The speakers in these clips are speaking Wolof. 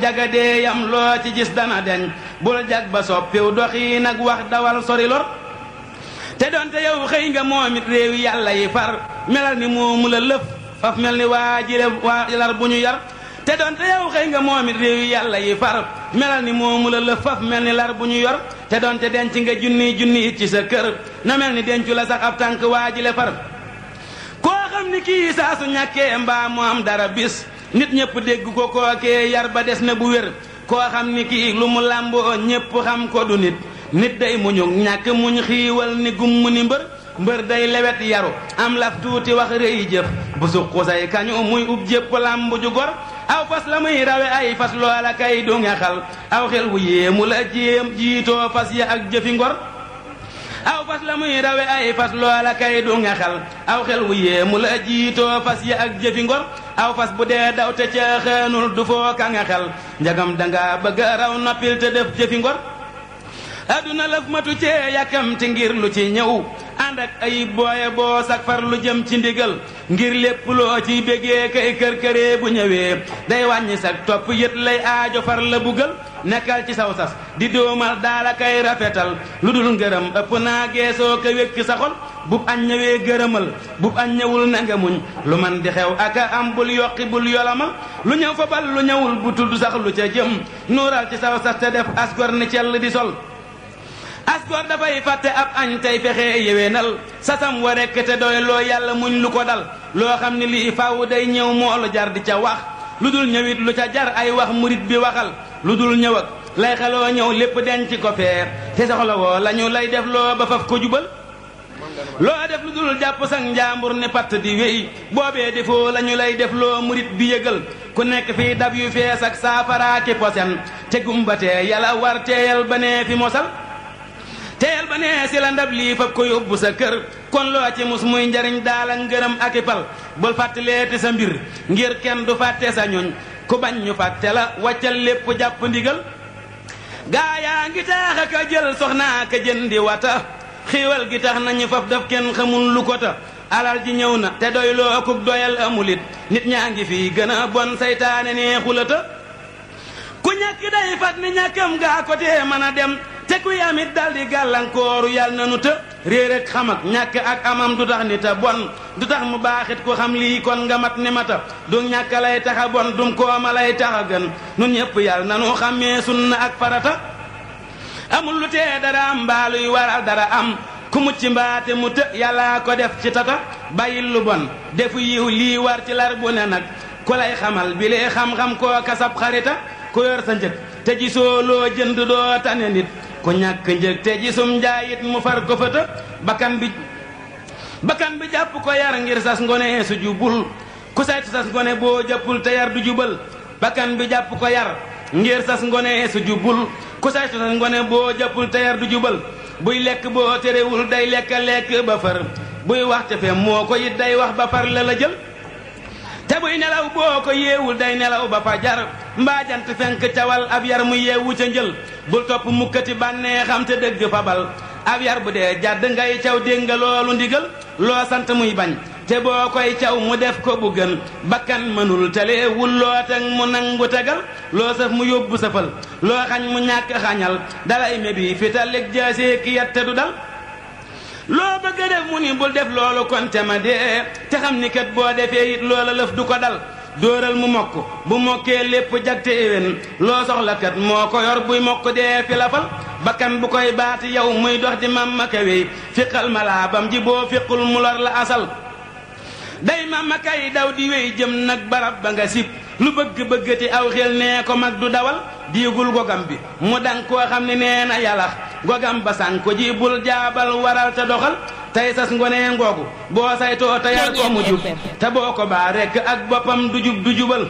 jagadee yam loo ci gis dana deñ bul jag ba soppiw doxi nag wax dawal sori lor te doonte yow xëy nga moom it réewi yàlla yi far melal ni moomu la lëf faf mel ni waa jile waa lar bu ñu yar te doonte yow xëy nga moom it réewi yàlla yi far melal ni moomu la lëf faf mel ni lar bu ñu yor te doonte denc nga junni junni it ci sa kër na mel ni dencu la sax ab tànk waa jile far koo xam ni kii saa su ñàkkee mbaa mu am dara bis nit ñëpp dégg ko kookee yar ba des na bu wér koo xam ni kii lu mu làmboo ñëpp xam ko du nit nit day muñu ñàkk muñ xiiwal ni gumm ni mbër mbër day lewet yaru am laf tuuti wax rëy jëf bu suqu say kañu muy ub jépp làmb ju gor aw fas la muy rawe ay fas loola kay du nga xal aw xel wu yéemu la jéem jiitoo fas ya ak jëfi ngor aw fas la muy rawe ay fas loola kay du nga xal aw xel wu yéemu la jiitoo fas ya ak jëfi ngor aw fas bu dee daw te ca xeenul du foo ka nga xel njagam danga bëgg raw noppil te def jëfi ngor aduna lëf matu cee yàkkamti ngir lu ci ñëw ànd ak ay booye boo sak far lu jëm ci ndigal ngir lépp loo ciy bégee kay kër-këree bu ñëwee day wàññi sak topp yët lay aajo far la bugal nekkal ci saw sas di doomal daala kay rafetal lu dul ngërëm ëpp naa geesoo ka wékk sa xol bub añ ñëwee gërëmal bub añ ñëwul na nga muñ lu man di xew aka am bul yokki bul yolamal lu ñëw fa bal lu ñëwul bu tudd sax lu ca jëm nuural ci saw sas te def asgor ni cell di sol asgor dafay fàtte ab añ tey fexe yéwénal sasam wa rekk te doy loo yàlla muñ lu ko dal loo xam ni lii faaw day ñëw moolu jar di ca wax lu dul ñëwit lu ca jar ay wax murit bi waxal lu dul ñëw ak lay xeloo ñëw lépp denc ko feer te soxla woo la ñu lay def loo ba faf ko jubal loo def lu dul jàpp sax njaambur ne patt di wéy boobee defoo la ñu lay def loo murit bi yëgal ku nekk fii dab yu fees ak saafaraaki posen te gumbatee yàlla war teeyal ba nee fi mosal teel ba nee si la ndab lii fab ko yóbbu sa kër kon loo ci mus muy njariñ daal ak ngërëm ak i pal bul fàttaleeti sa mbir ngir kenn du fàtte sa ñoñ ku bañ ñu fàtte la wàccal lépp jàpp ndigal gaa yaa ngi taax a ka jël soxnaa ka jëndi wata xiiwal gi tax nañu faf daf kenn xamul lu ko ta alal ji ñëw na te doy loo kuk doyal amulit nit ñaa ngi fii gën a bon saytaane nee xulata ku ñàkk day fat ni ñàkkam gaa ko tee mën a dem te ku yamit dal di gàllankooru yàlla na nu të réer ak xam ak ñàkk ak amam du tax ni ta bon du tax mu baaxit ku xam lii kon nga mat ni mata du ñàkk lay tax a bon dum kooma lay tax a gën nun ñëpp yàlla na nu xàmmee sunna ak farata amul lu tee dara am mbaaluy waral dara am ku mucc mbaate mu të yàllaa ko def ci tata bàyyil lu bon defu yiw lii war ci lar bu ne nag ku lay xamal bi lee xam-xam koo kasab xarita ku yor sa njëg te gisoo loo jënd doo tane nit ku ñàkk njëg te gisum njaayit mu far ko fëtë bakkan bi bakkan bi jàpp ko yar ngir sas ngone su jubul ku saytu sas ngone boo jàppul te yar du jubal bakkan bi jàpp ko yar ngir sas ngone su jubul ku saytu sas ngone boo jàppul te yar du jubal buy lekk boo terewul day lekk lekk ba far buy wax te fem moo ko it day wax ba far la la jël te buy nelaw boo ko yeewul day nelaw ba fa jar mbaa jant fenk cawal ab yar mu yeewu ca njël bul topp mukkati bànnee xam te dëgg fabal ab yar bu dee jàdd ngay caw dégg nga loolu ndigal loo sant muy bañ te boo koy caw mu def ko bu gën bakkan mënul tele wul loo teg mu nangu tegal loo saf mu yóbbu safal loo xañ mu ñàkk xañal dalay mebi fitalig jaasee ki yat te du dal loo bëgg a def mu ni bul def loolu kon te ma dee te xam ni kat boo defee it loola lëf du ko dal dóoral mu mokk bu mokkee lépp jagte éwén loo soxla kat moo ko yor buy mokk dee fi la fal bakkan bu koy baati yow muy dox di mamma kawey fiqal malaabam ji boo fiqul mu lor la asal day mamma kay daw di wéy jëm nag barab ba nga sib lu bëgg bëggati aw xel nee ko mag du dawal diigul gogam bi mu dang koo xam ne nee na yàllax gogam ba sànk ko ji bul jaabal waral te doxal tey sas ngonee ngoogu boo saytoo te yar ko mu jub te boo ko baa rekk ak boppam du jub du jubal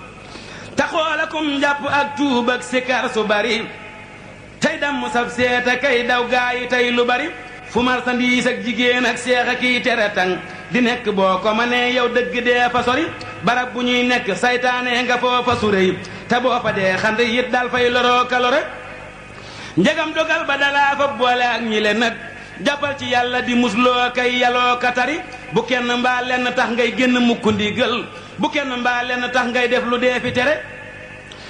te xoolakum njàpp ak tuub ak sikar su bari tey damm sab seeta kay daw gaa yi tey lu bari fu marsandiis ak jigéen ak seex a kiy tere tang di nekk boo ko ma nee yow dëgg dee fa sori barab bu ñuy nekk saytaane nga foofa suréy te boo fa dee xand yit dal fay loroo kalore njegam dogal ba dalaa fa boole ak ñi le nag jàppal ci yàlla di musloo kay yaloo ka tari bu kenn mbaa lenn tax ngay génn mukk ndigal bu kenn mbaa lenn tax ngay def lu dee fi tere